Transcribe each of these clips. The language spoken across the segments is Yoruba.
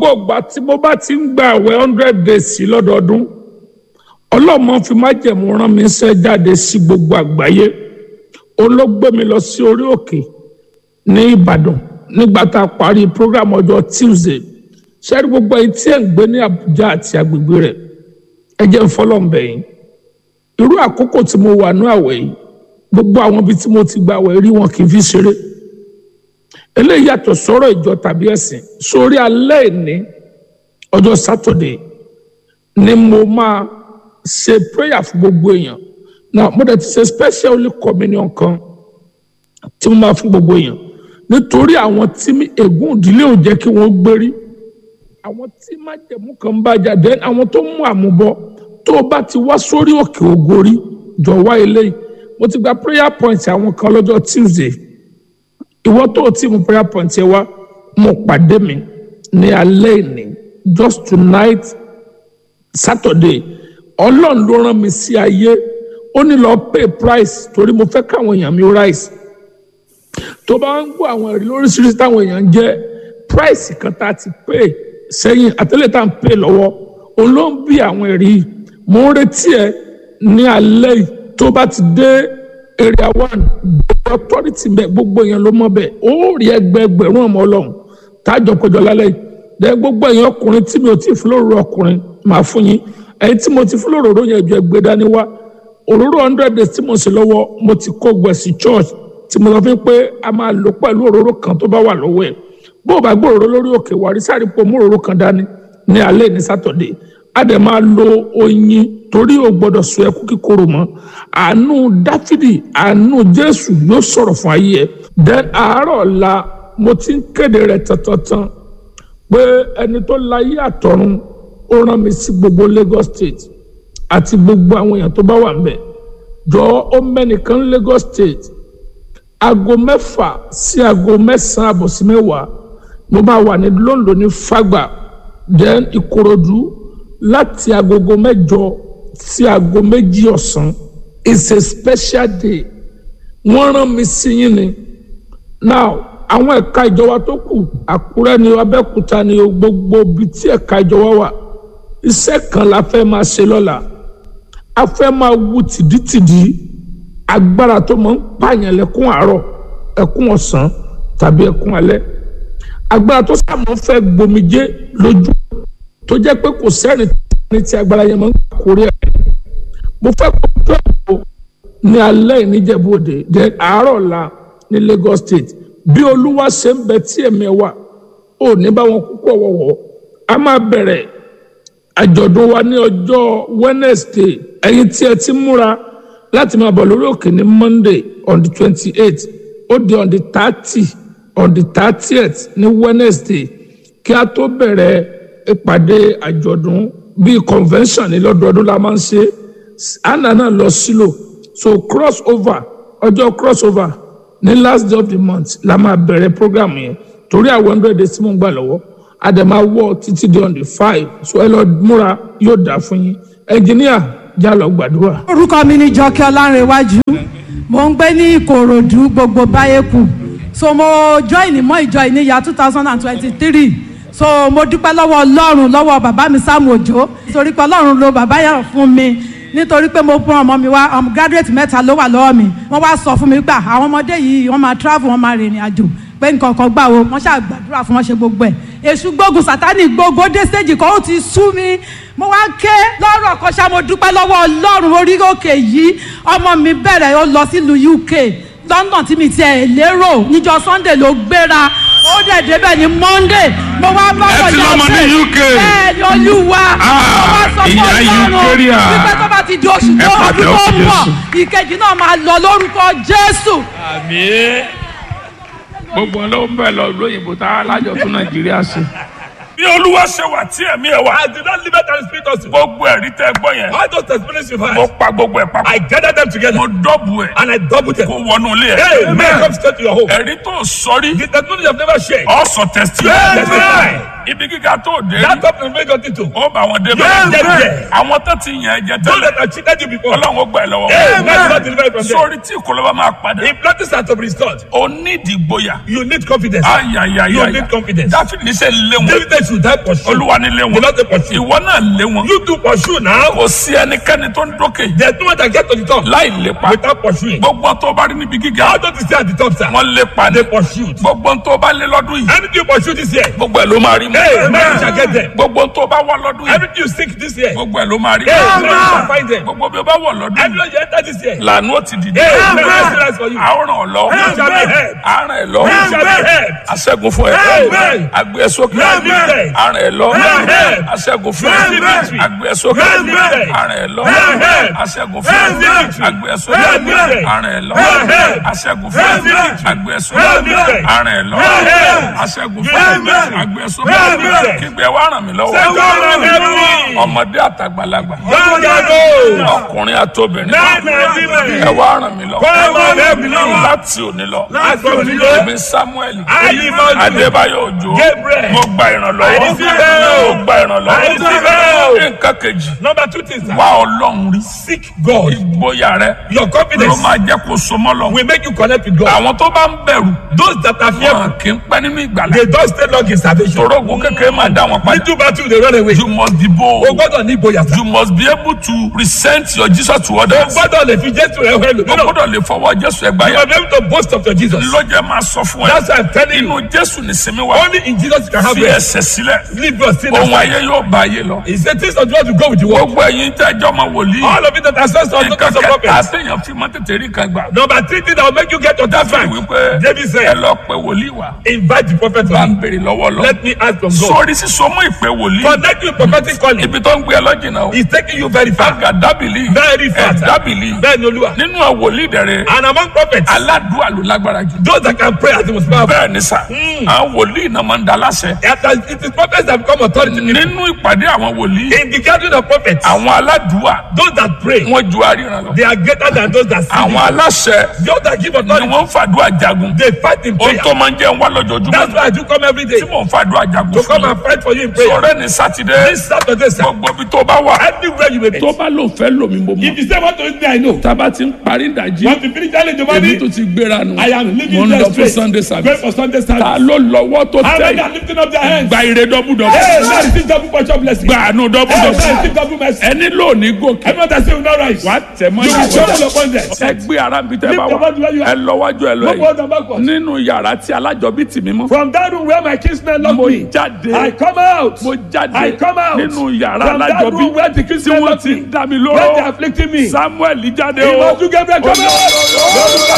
gbogbo ìgbà tí mo bá ti ń gba àwẹ̀ hundred days sí lọ́dọọdún ọlọ́mọ fi májẹ̀mú rán mi ṣẹ́ jáde sí gbogbo àgbáyé òun ló gbé mi lọ sí orí òkè ní Ìbàdàn nígbà tá a parí program ọjọ́ Tuesday ṣẹ́rí gbogbo ẹ̀yin tí ẹ̀ ń gbé ní Àbújá àti agbègbè rẹ̀ ẹ jẹ́ ń fọlọ́ǹbẹ̀ yìí irú àkókò tí mo wà ní àwẹ̀ yìí gbogbo àwọn ibi tí mo ti gba àwẹ̀ rí wọn kì í fi ṣeré eléyìí yàtọ̀ sọ̀rọ̀ ìjọ tàbí ẹ̀sìn sórí alẹ́ ìní ọjọ́ Saturday ni mo máa ṣe prayer fún gbogbo èèyàn na mo dẹ̀ ti ṣe special holy communion kan tí mo máa fún gbogbo èèyàn nítorí àwọn tí ègún ìdílé ò jẹ́ kí wọ́n gbérí àwọn tí májẹ̀mú kan bá jáde àwọn tó mú àmúbọ tó o bá ti wá sórí òkè ògórí jọ wá eléyìí mo ti gba prayer point àwọn kan lọ́jọ́ Tuesday ìwọ tó o ti mú prayer point yẹn wá mo pàdé mi ní alẹ́ ìní just tonight Saturday ọlọ́run ló rán mi sí ayé ó ní lọ pay price torí mo fẹ́ káwọn èèyàn mi rise tó bá ń gbọ́ àwọn ẹ̀rí lóríṣiríṣi táwọn èèyàn ń jẹ́ price kan tá a ti pay sẹ́yìn àtẹ́lẹ̀ tá à ń pay lọ́wọ́ òun ló ń bí àwọn ẹ̀rí mo ń retí ẹ ní alẹ́ yìí tó bá ti dé area one gbogbo authority bẹ gbogbo èèyàn ló mọ̀ bẹ́ẹ̀ ó rí ẹgbẹẹgbẹ̀rún ọmọ ọlọ́run tájọ péjọ lálẹ́ yìí dẹ gbogbo èèyàn ọkùnrin tí mi ò tí ì fún lóru ọkùnrin màá fún yín ẹ̀yin tí mo ti fún lóróró yẹn ju ẹgbẹ́ dání wá òróró hundred days tí mo sì lọ́wọ́ mo ti kó gbẹ̀sì church tí mo sọ fún pé a máa lò pẹ̀lú òróró kan tó bá wà lọ́wọ́ ẹ̀ bó o bá gbé òróró lórí òkè wàrí sáré pò mú òróró kan dání ní alẹ́ ní sátọ̀dé a dẹ̀ máa lo oyin torí o gbọ́dọ̀ sọ ẹkú kíkorò mọ́ àánú dáfídì àánú jésù yóò sọ̀rọ̀ fún ayé ẹ̀ then àárọ̀ ọ̀la mo ti ń kéde rẹ̀ tantantan pé ẹni tó láyé àtọ̀run ó rán mi sí gbogbo Lagos State àti gbogbo àwọn èèyàn tó bá wà ńbẹ̀ jọ ó mẹ́nìkan Lagos State aago mẹ́fà sí aago mẹ́sàn-án àbọ̀ sí mẹ́wàá mo máa wà ní London ní Fagba then Ìkòròdú láti agogo mẹ́jọ sí aago méjì ọ̀sán it's a special day wọ́n rán mi sí yín ni now àwọn ẹ̀ka ìjọba tó kù Àkúrẹ́ ni Abẹ́òkúta ni gbogbo ibi tí ẹ̀ka ìjọba wà iṣẹ́ kan la fẹ́ máa ṣe lọ́la a fẹ́ máa wu tìdítìdí agbára tó máa ń pààyàn lẹ́kún àárọ̀ ẹkún ọ̀sán tàbí ẹkún alẹ́ agbára tó sàmọ́ fẹ́ gbomijé lójú tó jẹ́ pé kò sẹ́ni tí agbára yẹn máa ń kórè ẹ̀ mo fẹ́ kó tó ẹ̀kọ́ ní alẹ́ ìníjẹ̀bọ̀dé dé àárọ̀ la ní Lagos State bí olúwa ṣe ń bẹ tí ẹ̀mí ẹ̀ wà ò ní bá wọn kúkú ọ̀wọ̀wọ̀ a máa bẹ̀rẹ̀ àjọ̀dún wa ní ọjọ́ Wednesday ẹ̀yin tí ẹ ti múra láti máa bọ̀ lórí òkè ní Monday on the twenty eight ó di on the thirty on the thirtieth ní Wednesday kí a tó bẹ̀rẹ̀ ìpàdé àjọ̀dún bíi convention ní lọ́dọọdún la máa ń ṣe anna náà lọ sílò so cross over ọjọ́ cross over ní last day of the month la máa bẹ̀rẹ̀ program yẹn torí àwọn hundred days tí mo ń gbà lọ́wọ́ àdèmà wọ títí di on the five so ẹ lọ múra yóò dà fún yín ẹnjìníà já lọ gbàdúrà. orúkọ mi ni jọkẹ́ ọlárẹ̀wájú mo ń gbé ní ìkòròdú gbogbo báyẹ̀kù so mo join mọ́ ìjọ ìníyà two thousand and twenty-three so mo dúpẹ́ lọ́wọ́ ọlọ́run lọ́wọ́ bàbá mi Sam Òjó nítorí pé ọlọ́run ló bàbá yẹn fún mi nítorí pé mo fún ọmọ mi wá ọmọ graduate mẹ́ta ló wà lọ́wọ́ mi wọ́n wá sọ fún mi gbà àwọn ọmọdé yìí wọ́n máa travel wọ́n máa rìnrìn àjò pé nǹkan kan gbà wo wọ́n ṣáà gbàdúrà fún wọn ṣe gbogbo ẹ̀ èṣù gbógun sátánì gbogbo dé stage kan ó ti sú mi mo wá ké lọ́rọ̀ kan ṣá mo dúpẹ́ lọ́wọ́ ọlọ́run orí òkè yìí ọmọ mi bẹ̀rẹ̀ ó lọ sílùú UK London tí mi tiẹ̀ lérò níjọ́ Sunday ló gbéra ó dẹ̀ débẹ̀ ní Monday mo wá bá Ẹ ti lọ́mọ ní UK. bẹ́ẹ̀ ni olúwa mo wá sọ fún ìyá ọlọ́run UK rí à. wípé tó bá ti di oṣù Ẹ tó pàtẹ́ ọdún tó fún ń bọ̀ Jésù. ìkejì náà máa lọ lórúkọ Jésù. àmín gbogbo ló ń bẹ̀ lọ lóyìnbó tá a lájọ tún Nàìjíríà ṣe. bí olúwa ṣe wà tí ẹ̀mí ẹ̀ wà. I did not leave it and speak us. gbogbo ẹ̀rí tẹ́ gbọ́ yẹn. All those experiences you've mo had, pa gbogbo ẹ̀ papọ̀. I gathered them together mo dọ́bù ẹ̀. and I doubled them. kó wọnú ilé Hey, ẹ̀. man, come straight to your home. ẹ̀rí tó sọrí. The testimony you've never shared. ọ̀sọ̀ tẹ̀sítì. Amen. ibi gíga tó dé. That top and make your title. ó bá wọn débẹ̀. Yes, yes. àwọn tó ti yàn ẹ́ jẹ Those tẹ́lẹ̀. that have cheated you before. ọlọ́run ó gbà ẹ́ lọ́wọ́. Amen. God deliver you from them. sórí tí ìkọlọ́wọ́ máa padà. If nothing are to be restored, o ní ìdìgboyà. you need confidence. ayayaya. You need confidence. dáfídì ṣe ń lé wọn. David is should I pursue? olúwa nílé The wọn Lord say pursue. ìwọ náà lé wọn You do pursue now. kò sí ẹnikẹ́ni tó ń dókè There's no one that get to the top láì lépa without pursuing. gbogbo tó bá rí níbi gíga How don't you stay at the top, sir? wọn lépa ní They pursued. gbogbo tó bá lé lọ́dún yìí Anything you pursue this year, gbogbo ẹ̀ ló máa rí hey, man, you mú shall get them. gbogbo tó bá wà lọ́dún yìí Everything you seek this year, gbogbo ẹ̀ ló máa rí hey, mú man, you shall find them. gbogbo bí o bá wọ̀ lọ́dún yìí Everyone you enter this year, lànà ó ti dìde hey, man, I see for you. àwòrán ọ̀lọ́ You shall be helped. àrùn ẹ̀ lọ You shall be helped. aṣẹ́gun fún ẹ Amen. agbé ẹ sókè Amen. àrùn ẹ̀ lọ Amen. aṣẹ́gun fún ẹ Amen. agbé ẹ sókè Amen. àrùn ẹ̀ lọ Amen. aṣẹ́gun fún ẹ Amen. agbé ẹ sókè Amen. àrùn ẹ̀ lọ Amen. aṣẹ́gun fún ẹ Amen. agbé ẹ sókè Amen. àrùn ẹ̀ lọ Amen. aṣẹ́gun fún ẹ Amen. agbé ẹ sókè Amen. kígbe wá ràn mí lọ́wọ́ Say, God, help me. ọmọdé àtàgbàlagbà God, help me. ọkùnrin àtobìnrin Men and women. ẹ wá ràn mí lọ́wọ́ God, help me. láti òní lọ Láti òní lọ. èmi samuel Ayimọ̀jú. adébáyọ̀ òjò Gabriel. mo gba ìrànlọ́wọ́ I receive help. mo gba I ìrànlọ́wọ́ receive help. nǹkan kejì Number two things, sir. wá ọlọ́run rí Seek God. ìgboyà rẹ Your ló confidence máa jẹ́ kó so mọ́ lọ. will make you connect with God. àwọn tó bá ń bẹ̀rù Those that are wọn fearful, kì í pẹ́ nínú ìgbàlá they don't stay long in salvation. torógun kékeré máa dá wọn padà Little battle, they run away. you must be bold O gbọ́dọ̀ ní ìgboyà sá. you must be able to present your jesus to O others gbọ́dọ̀ lè fi Jésù rẹ̀ wẹ̀ lò. o gbọ́dọ̀ lè fọwọ́ jésù ẹgbàá You yà must be able to boast of your Jesus. lọ́jọ́ máa sọ fún ẹ That's why I'm telling inú you. jésù nìsinmi wà Only in Jesus you can have fi rest. ẹsẹ̀ sílẹ̀ Leave your sin ohun aside. ayé yóò bá ayé lọ. He said things of the world will go with the world. gbogbo ẹ̀yin tẹ́ ẹjọ́ máa wòlíì All of it that are sons of nǹkan daughters of kẹta prophets. téèyàn fi máa tètè rí kan gbà. Number three thing that will make you get to that fi rank. wípé David ẹ said, lọ pé wòlíì wá invite the prophet bá to ń me. béèrè lọ́wọ́ lọ. Let me ask from God. sórí sísọ mọ́ ìpè wòlíì Connect with prophetic calling. ibi tó ń gbé ẹ lọ́jìnà o. He's taking you very far. àgà dábìlì Very far. sir. dábìlì Bẹ́ẹ̀ ni Olúwa. nínú àwọn wòlíì dẹ̀rẹ̀ And among prophets, aládùúgbò ló lágbára jù. those that can pray as the most powerful. bẹ́ẹ̀ ni sà àwọn wòlíì náà máa ń da láṣẹ. It is prophets that become authority. nínú ìpàdé àwọn wòlíì In the gathering of prophets, àwọn aládùúgbò those that pray, wọn ju àríran lọ. they are greater than those that see. àwọn aláṣẹ Those that give ni authority, wọ́n ń fàdúrà jagun. they fight in ohun prayer. tó máa ń jẹ́ ń wá lójoojúmọ́ That's why I do come every day tí mò ń fàdúrà jagun to fún come mi. and fight for you in prayer. sọ̀rọ̀ ní sátidé This Saturday, sir, gbogbo ibi tó bá wà. everywhere you may be. tó bá lóun fẹ́ lómi mo mọ̀ If you say what to me, I know. tába ti ń parí ìdajì Want to finish early in the èmi morning? tó ti gbéra nù I am mo leaving ń there lọ fún straight. sunday Going service for Sunday ta service. ló lọ́wọ́ tó How tẹ̀ many are lifting up their hands? gba ire dọ́bùdọ́bù Hey, now receive double portion blessing. gba àánú Hey, now dọ́bùdọ́bù receive double mercy. ẹni lónìí gòkè Everyone that say will not rise. wàá tẹ̀ mọ́ You will ìyàwó trouble upon them. ẹ gbé ara bí tẹ́ Lift bá your wà body where you are. ẹ lọ wájú ẹ lọ No yìí forward and backwards. nínú yàrá tí alájọbí tì mí mọ́ From that room where my kinsmen locked mo me, jáde I come out. mo jáde I come out. nínú yàrá From that alájọbí room where the tí kinsmen wọ́n locked ti me, ń dá mi when they are lóró afflicting me. samuel jáde o Ìmọ̀tún Gabriel come out. Lórúkọ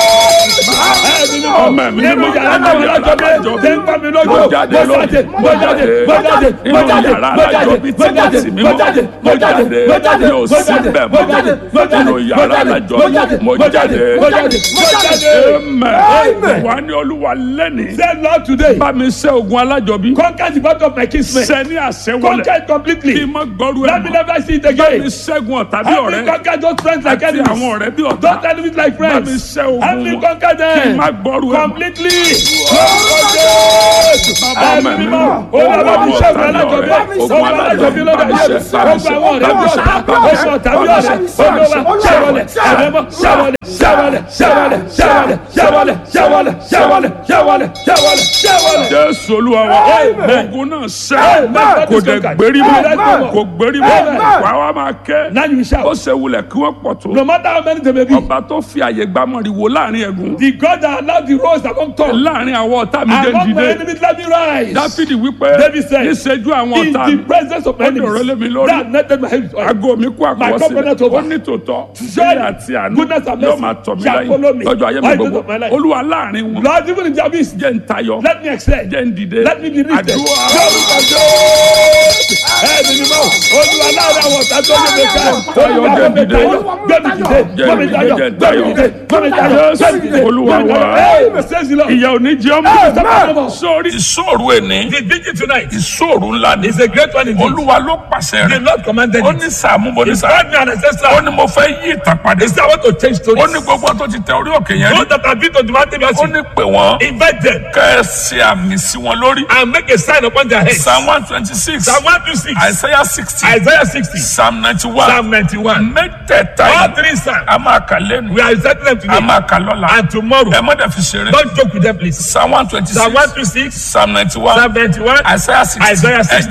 Jésù. ọmọ mi Nínú yàrá náà wọ́n lọ́jọ́ bẹ́ẹ̀. Tẹ́ ń pa mi lójú. Mo jáde Mo jáde. Mo jáde. Mo jáde. Mo Nínú jáde. yàrá Mo jáde. alájọbí tí Mo wọ́n jáde. tì mí Mo mọ́. jáde. Mo jáde. Mo jáde. Mi ò Mo sí jáde. bẹ́ẹ̀ Mo mọ́. jáde. Mo jáde. Nínú yàrá Mo jáde. alájọbí. Mo jáde. Mo Mo jáde. jáde. Mo jáde. Mo jáde. amen wà ní olúwa lẹ́nìí Say Lord today. bá mi ṣẹ́ ogun alájọbí Conquer the battle of my kinsmen. ṣẹ́ ní àṣẹ Conquer wọlé it completely. kí n má gbọ́rú ẹ̀ Let me mọ́ never see it bá mi again. ṣẹ́gun ọ̀tá bí Help me ọ̀rẹ́ conquer those friends like àti enemies. àwọn ọ̀rẹ́ bí ọ̀tá Don't enemies like bá mi friends. ṣẹ́ ogun Help me wọn conquer kí n them. má gbọ́rú ẹ̀ mọ́. Completely. Lórúkọ Jésù. Ẹ̀mí mímọ́. Olúwa mi ṣẹ́gun alájọbí. Ogun alájọbí lọ́dọ̀ ayé. Ogun àwọn ọ̀rẹ́ bí ọ̀tá. Ogun ọ̀tá bí ọ̀rẹ́. Olúwa ṣẹ́wọlẹ̀. Ẹ̀mẹ́mọ́ ṣẹ́wọlẹ̀. Ṣẹ́wọlẹ̀. Ṣẹ́wọlẹ̀. Ṣẹ́wọlẹ̀. Ṣẹ́wọlẹ̀. Ṣẹ́wọlẹ̀. Ṣẹ́wọlẹ̀. Ṣẹ́wọlẹ̀. Ṣẹ́wọlẹ̀. Ṣẹ́wọlẹ̀. jésù olúwa wa Amen. ogun náà ṣẹ́ Amen. kò dẹ̀ gbérí mọ́ Amen. kò gbérí mọ́ Amen. wà wá máa kẹ́ Now you ó shout. ṣe wulẹ̀ kí wọ́n pọ̀ tó No matter how many they may be. ọba tó fi àyè gbámọ̀rì wò láàrin ẹ̀gún The God that allowed the rose among tongues. láàrin àwọn ọ̀tá mi jẹ́ Among my dìde enemies let me rise. dáfídì wípé David said, níṣẹ́jú àwọn In ọ̀tá the mi presence of my ó dọ̀rọ̀ lé mi enemies. lórí. That netted my head with oil. aago mi kú My covenant àkọsílẹ̀ over. ó ní tòótọ́ Surely, sílẹ̀ àti àánú goodness and yóò mercy máa tọ̀ mí shall follow me lẹ́yìn lọ́jọ́ ayé mi all the days gbogbo of my life. olúwa láàrin wọn Lord, even in the abyss, jẹ́ ń tayọ let me excel. jẹ́ ń dìde Let me be lifted. àdúrà Lórúkọ Jésù. Ẹ̀mí ni mo, Olúwa láàrin àwọn ọ̀tá tó lé mi ká. Olúwa gbé mi tayọ, gbé mi dìde, gbé mi tayọ, gbé mi dìde, gbé mi tayọ, gbé mi dìde. Olúwa gbé mi wa. tayọ. Hey, says the Lord. ìyá òní jẹ́ ọmọ Amen. sórí ìṣòro ẹni The vigil tonight ìṣòro ńlá ni is a great one indeed. olúwa ló pàṣẹ The rẹ̀ Lord commanded ó it. ní sàmú bó ní He sàmú called me an ó ancestor. ní mo fẹ́ yí ìtàn padà He said, I want to change ó stories. ní gbogbo tó ti tẹ orí òkè yẹn rí Those that have been to the mountain ó mercy, ní pè wọ́n invite them kẹ́ ẹ ṣe àmì sí wọn lórí and make a sign upon their heads. psalm one twenty six Psalm 126, isaiah sixty Isaiah sixty. psalm ninety one Psalm ninety-one. mẹ́tẹ̀ẹ̀ta All yìí three psalms. a máa kà lẹ́nu We are reciting them a today máa kà lọ́la and tomorrow. ẹ má dẹ̀ fi ṣeré Don't joke with them please. psalm one twenty Psalm six one two six. psalm ninety one Psalm ninety-one. isaiah sixty Isaiah 60.